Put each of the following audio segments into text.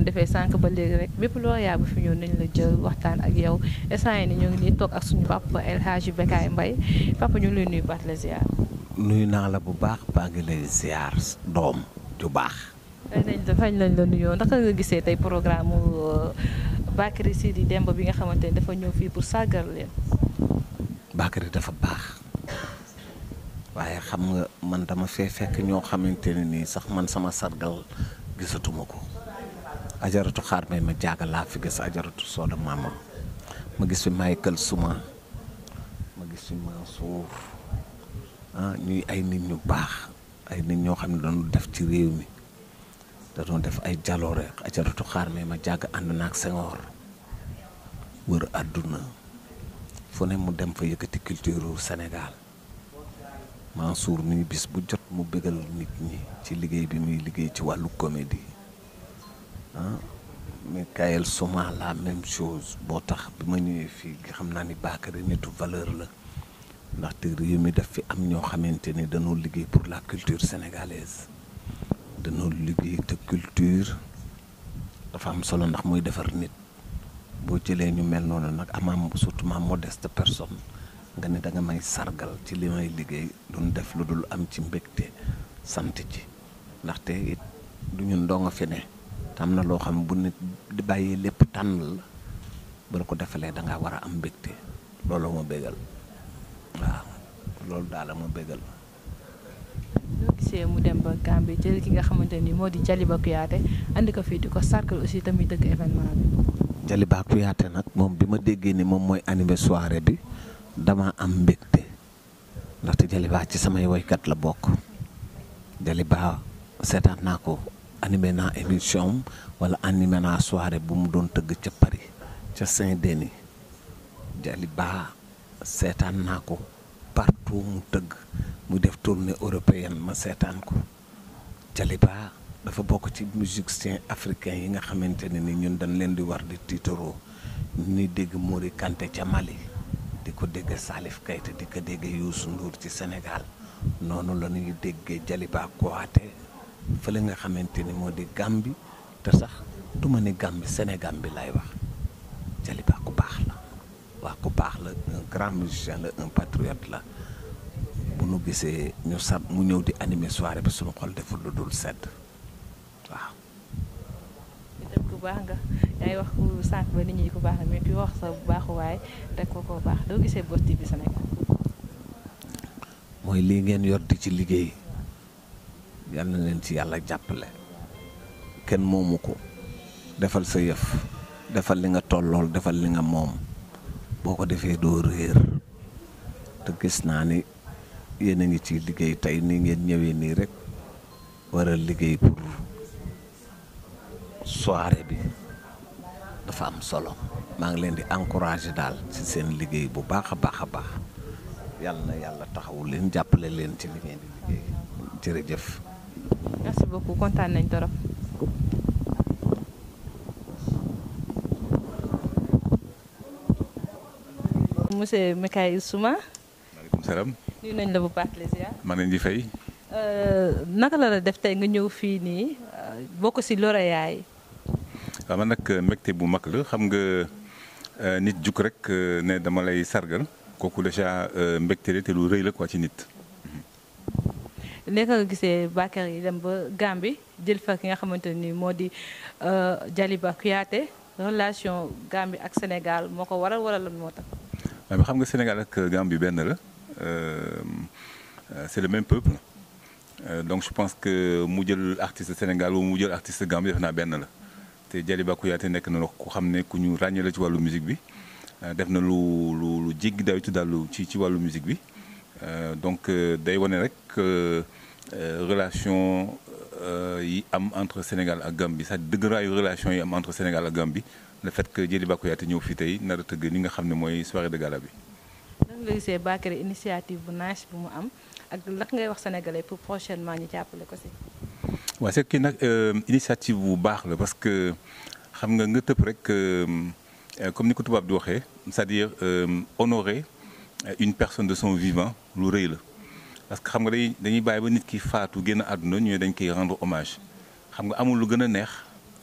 doon defee sànq ba léegi rek bépp lauréat bu fi ñëw nañ la jël waxtaan ak yow instant yi ni ñu ngi nii toog ak suñu papa El Hadji Bécaye Mbaye papa ñu ngi lay nuyu baat la ziar. nuyu naa la bu baax baa ngi lay ziar doom ju baax. fay nañ la fañ lañ la nuyoo ndax nga gisee tey programme mu Bakary Sidi Demba bi nga xamante ni dafa ñëw fii pour sargal leen. Bakary dafa baax waaye xam nga man dama fee fekk ñoo xamante ne nii sax man sama sargal gisatuma ko ajaratu xaar may ma jaaga laa fi gis ajaratu sooda maama ma gis fi Michael Souma ma gis fi Mansour ah ñuy ay nit ñu baax ay nit ñoo xam ne doon def ci réew mi da doon def ay jaloore ajaratu xaar may ma jàgg ànd naag Senghor wër àdduna fu ne mu dem fa yëkkati culture Sénégal Mansour mi bis bu jot mu bégal nit ñi ci liggéey bi muy liggéey ci wàllu comédie ah Michael Souma la même chose boo tax bi ma ñëwee fii xam naa ni Bakary nitu valeur la ndaxte réew mi daf fi am ñoo xamante ni dañoo liggéey pour la culture sénégalaise dañoo liggéey te culture dafa am solo ndax muy defar nit boo jëlee ñu mel noonu nag amaam surtout ma modeste personne nga ne da nga may sargal ci li may liggéey duñ def lu dul am ci mbégte sant ci ndaxte it du ñun doo nga fi ne te am na loo xam bu nit di bàyyi lépp tànn la ba la ko defalee da ngaa war a am mbégte loolu ma bégal waaw loolu daal la ma bégal. ñoo gisee mu dem ba Gambie jël ki nga xamante ni moo di Jaliba Kouyaté andi ko fii di ko sargal aussi tamit dëgg événement bi. Jaliba Kouyaté nag moom bi ma déggee ni moom mooy animé soirée bi dama am mbégte ndaxte Jaliba ci samay woykat la bokk Jaliba seetaan naa ko animé naa émission wala animé naa soirée bu mu doon tëgg ca Paris ca Saint-Denis Jaliba seetaan naa ko partout mu tëgg mu def tournée européenne ma seetaan ko Jaliba dafa bokk ci musiciens africains yi nga xamante ne ni ñun dañ leen di war di tiitaroo ni dégg Mori Kanté ca Mali di ko dégg Salif Keita di ko dégg Youssou Ndour ci Sénégal noonu la ñuy déggee Jaliba Kouyaté fële nga xamante ni moo di Gambie te sax du ma ni Gambie Sénégal bi lay wax Jaliba ku baax la waa ku baax la un grand musicien la un patriote la bu nu gisee ñu sab mu ñëw di animer soirée bi suñu xol deful lu dul sedd waaw. itam ku baax nga yaa ngi wax ku sànq ba nit ñi ku baax la mais ku wax sa baaxuwaay rek ko ko baax doo gisee Boss TV Sénégal. mooy lii ngeen yor di ci liggéey yal na leen ci yàlla jàppale kenn moomu ko defal sa yëf defal li nga tollool defal li nga moom boo ko defee doo réer te gis naa ni yéen a ngi ci liggéey tey nii ngeen ñëwee nii rek war a liggéey pour soirée bi dafa am solo maa ngi leen di encourager daal ci seen liggéey bu baax a baax a baax yàlla na yàlla taxawu leen jàppale leen ci li ngeen di liggéey jërëjëf. merci beaucoup kontaan nañ torop monsieur Michael Souma maaleykum salaam nuyu nañ la bu baax plaisir maa leen di fay. naka la la def tey nga ñëw fii nii bokk ci lauréat yi waaw man nag mbégte bu mag la xam nga nit juk rek ne dama lay sargal kooku déjà mbégte la te lu rëy la quoi ci nit. nekk nga gisee Bakary yi dem ba Gambie jël fa ki nga xamante ni moo di Jaliba Kouyaté relation Gambie ak Sénégal moo ko waral wala lan moo tax. waaw xam nga Sénégal ak Gambie benn la c'est le même peuple donc je pense que mu jël artiste Sénégal wala mu jël artiste Gambie def naa benn la te Jaliba Kouyaté nekk na ku xam ne ku ñu ràññee la ci wàllu musique bi def na lu lu lu jéggi dawitu daal ci ci wàllu musique bi donc day wane rek relation yi am entre Sénégal ak Gambie sax dëgëraayu relation yi am entre Sénégal ak Gambie le fait que Jaliba Kouyaté ñëw fii tey nar a tëgg li nga xam ne mooy soirée de gala bi. nan nga gisee Bakary initiative bu nice bu mu am ak lan ngay wax sénégalais pour prochainement ñu jàppale ko si. waaw c'est kii nag initiative bu baax la parce que xam nga nga tëb rek comme ni ko tubaab di waxee c'est-à-dire honorer une personne de son vivant lu rëy la. parce que xam nga dañuy dañuy bàyyi ba nit ki faatu génn àdduna ñu dañ koy rendre hommage xam nga amul lu gën a neex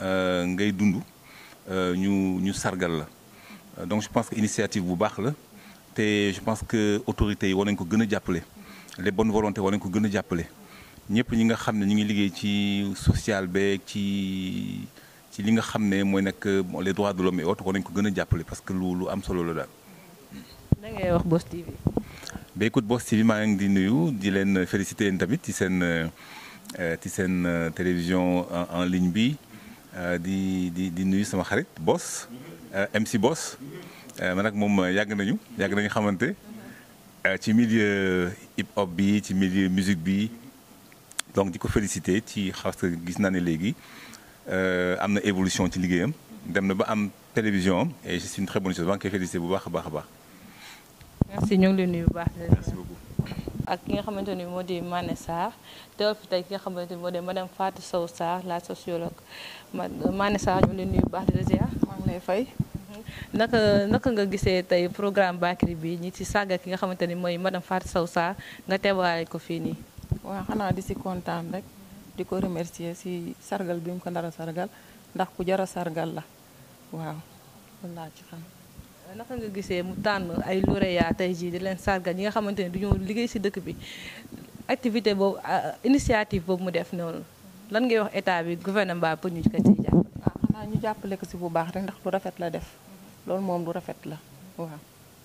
ngay dund ñu ñu sargal la donc je pense que initiative bu baax la te je pense que autorités yi war nañ ko gën a jàppale les bonnes volontés war nañ ko gën a jàppale ñëpp ñi nga xam ne ñu ngi liggéey ci social beeg ci ci li nga xam ne mooy nekk les droits de l'homme et autres war nañ ko gën a jàppale parce que lu lu am solo la daal. da ngay wax Boss TV. ba écoute Boss TV maa ngi di nuyu di leen féliciter yéen tamit ci seen ci seen télévision en ligne bi di di di nuyu sama xarit Boss MC Boss man nag moom yàgg nañu yàgg nañu xamante ci milieu hip hop bi ci milieu musique bi donc di ko féliciter ci xaw que gis naa ne léegi am na évolution ci liggéeyam dem na ba am télévision am et c'est une très bonne chose maa ngi koy féliciter bu baax a baax a baax. merci ñu ngi lay nuyu bu baax. merci beaucoup. ak ki nga xamante ni moo di Mané Sarr teewal fi tey ki nga xamante ni moo di madame Fatou Sow Sarr la sociologue Mané Sarr ñu ngi lay nuyu bu baax di la ziar. maa ngi lay fay. naka naka nga gisee tey programme Bakary bi ñi ci sàgga ki nga xamante ni mooy madame Fatou Sow Sarr nga teewaale ko fii nii. waaw xanaa di si kontaan rek di ko remercier si sargal bi mu ko nar a sargal ndax ku jar a sargal la waaw loolu laa ci xam. naka nga gisee mu tànn ay lauréat tey jii di leen sargal ñi nga xamante ne du ñu liggéey si dëkk bi activité boobu initiative boobu mu def noonu lan ngay wax état bi gouvernement pour ñu ko ciy jàppale. waaw xanaa ñu jàppale ko si bu baax rek ndax lu rafet la def loolu moom lu rafet la waaw.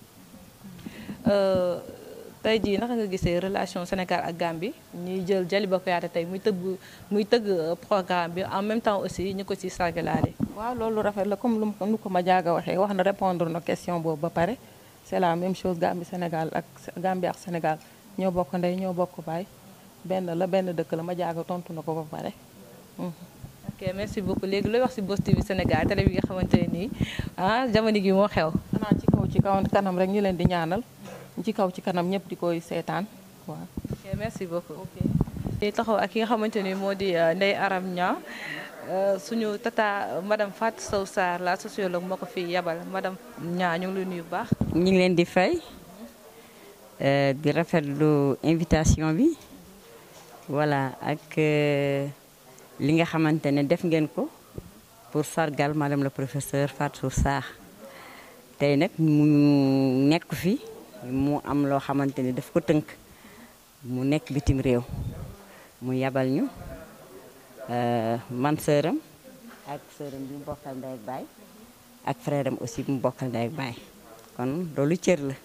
tey jii naka nga gisee relation Sénégal ak Gambie ñuy jël Jaliba Kuyateh tey muy tëgg muy tëgg programme bi en même temps aussi ñu ko ci sargalaale. waaw loolu rafet la comme lu nu ko ma jaaga waxee wax na répondre na question boobu ba pare c'est la même chose Gambie Sénégal ak Gambie ak Sénégal ñoo bokk ndey ñoo bokk baay benn la benn dëkk la ma jaaga tontu na ko ba pare. ok merci beaucoup léegi looy wax ci Boss TV Sénégal télé bi nga xamante ne nii ah jamono gi moo xew. xanaa ci kaw ci kaw kanam rek ñu leen di ñaanal ci kaw ci kanam ñëpp di koy seetaan waaw. ok merci beaucoup. ok di taxaw ak ki nga xamante ni moo di Ndeye Aram Niang suñu tata madame Fatou Sow Sarr la sociologue moo ko fi yabal madame Niang ñu ngi lay nuyu bu baax. ñu ngi leen di fay di rafetlu invitation bi voilà ak li nga xamante ne def ngeen ko pour sargal madame le professeur Fatou Sarr tey nag mu nekk fi mu am loo xamante ne daf ko tënk mu nekk bitim réew mu yabal ñu. man sëram ak sëram bi mu bokkal ndey ak baay ak frère am aussi bi mu bokkal ndey ak baay kon loolu cër la.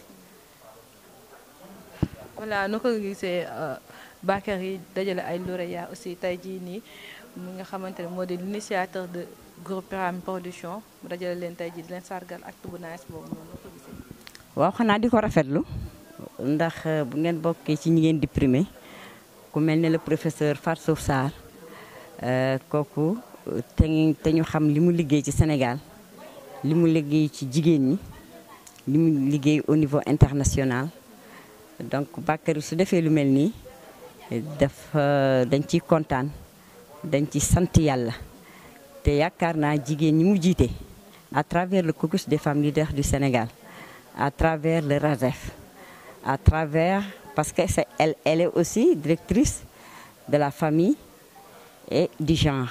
voilà nu ko gisee Bakary dajale ay lauréats aussi tey jii nii mi nga xamante ne moo di l'initiateur de groupe Pyramide Production mu dajale leen tey jii di leen sargal acte bu nice boobu noonu ko gisee. waaw xanaa di ko rafetlu ndax bu ngeen bokkee ci ñi ngeen di primé ku mel ne le professeur Fatou Sarr. kooku te te ñu xam li mu liggéey ci Sénégal li mu liggéey ci jigéen ñi li mu liggéey au niveau international donc Bakary su defee lu mel nii daf dañ ciy kontaan dañ ci sant yàlla te yaakaar naa jigéen ñi mu jiite à travers le caucus des femmes leaders du Sénégal à travers le RASEF à travers parce que c'est elle elle est aussi directrice de la famille et du genre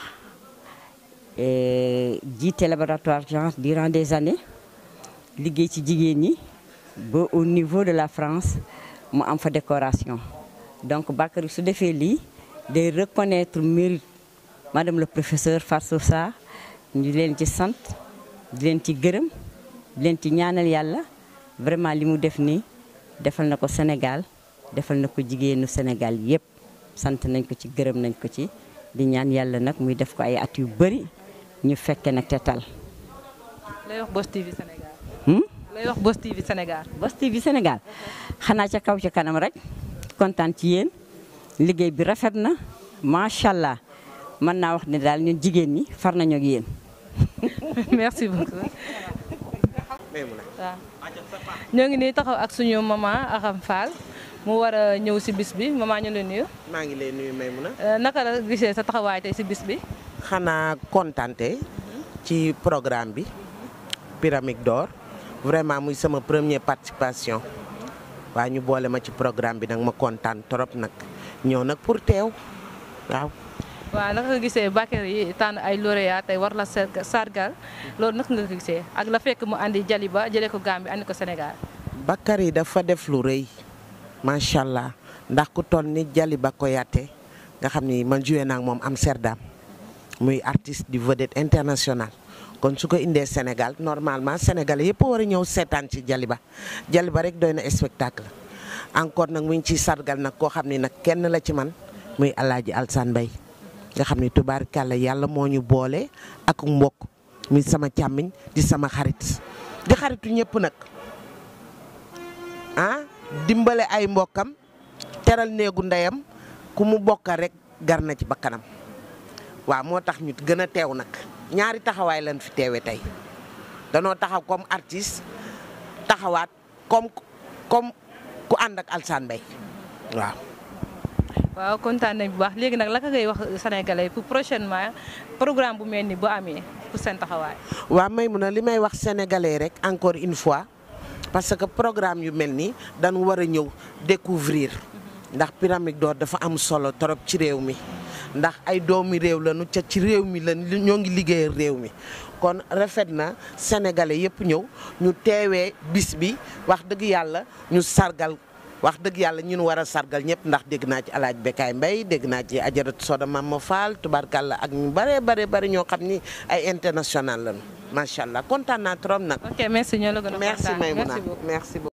jiite laboratoire genre durant des années liggéey ci jigéen ñi ba au niveau de la France mu am fa décoration donc Bakary su defee lii day reconnaître mérite madame le professeur Fatou Sarr ñu leen ci sant di leen ci gërëm di leen ci ñaanal yàlla vraiment li mu def nii defal na ko Sénégal defal na ko jigéenu Sénégal yépp sant nañ ko ci gërëm nañ ko ci di ñaan yàlla nag muy def ko ay at yu bari ñu fekke nag te tal. lay wax Boss TV Sénégal. Hmm? lay wax Boss TV Sénégal. Boss TV Sénégal xanaa ca kaw ca kanam rek kontaan ci yéen liggéey bi rafet na macha allah mën naa wax ne daal ñun jigéen ñi far nañoo ak yéen. merci beaucoup. waaw ñoo ngi nii taxaw ak suñu maman Aram Fall mu war a ñëw si bis bi maman ñu la nuyu. maa ngi lay nuyu Maymuna naka la gisee sa taxawaay tey si bis bi. xanaa kontante ci programme bi Pyramide d'or vraiment muy sama première participation waa ñu boole ma ci programme bi nag ma kontaan trop nag ñëw nag pour teew waaw waaw naka nga gisee Bakary yi tànn ay lauréat tey war la sarga- sargal loolu naka nga ko gisee ak la fekk mu andi Jaliba jëlee ko Gambie andi ko Sénégal. Bakary dafa def lu rëy macha allah ndax ku toll ni Jaliba Koyaté nga xam ni man joué naa ak moom Amsterdam muy artiste du vedette international kon su ko indee Sénégal normalement sénégalais yëpp war a ñëw seetaan ci Jaliba Jaliba rek doy na spectacle encore nag mu ngi ciy sargal nag koo xam ni nag kenn la ci man muy Alaaji Alsaan Mbay nga xam ni tubaarkàlla yàlla moo ñu boole ak mbokk muy sama càmmiñ di sama xarit di xaritu ñëpp nag ah dimbale ay mbokkam teral néegu ndeyam ku mu bokkal rek gar na ci bakkanam waaw moo tax ñu gën a teew nag ñaari taxawaay lañ fi teewe tey danoo taxaw comme artiste taxawaat comme comme ku ànd ak Alsaan Mbay waaw waaw kontaan nañ bu baax léegi nag la ka ngay wax sénégalais pour prochainement programme bu mel ni bu amee pour seen taxawaay. waaw may mun a li may wax sénégalais rek encore une fois parce que programme yu mel nii dañu war a ñëw découvrir ndax pyramide d'or dafa am solo trop ci réew mi ndax ay doomi réew lañu ca ci réew mi la ñoo ngi liggéeyal réew mi kon rafet na sénégalais yëpp ñëw ñu teewee bis bi wax dëgg yàlla ñu sargal wax dëgg yàlla ñun war a sargal ñëpp ndax dégg naa ci alaaj Bekaay Mbay dégg naa ci ajaratu Soda Mama Fall tubarkalla ak ñu bare bare bare ñoo xam ni ay international lañu macha allah kontaan naa trop nag. ok merci ñoo la gën a merci kontaan. Maïmouna merci beaucoup. merci beaucoup.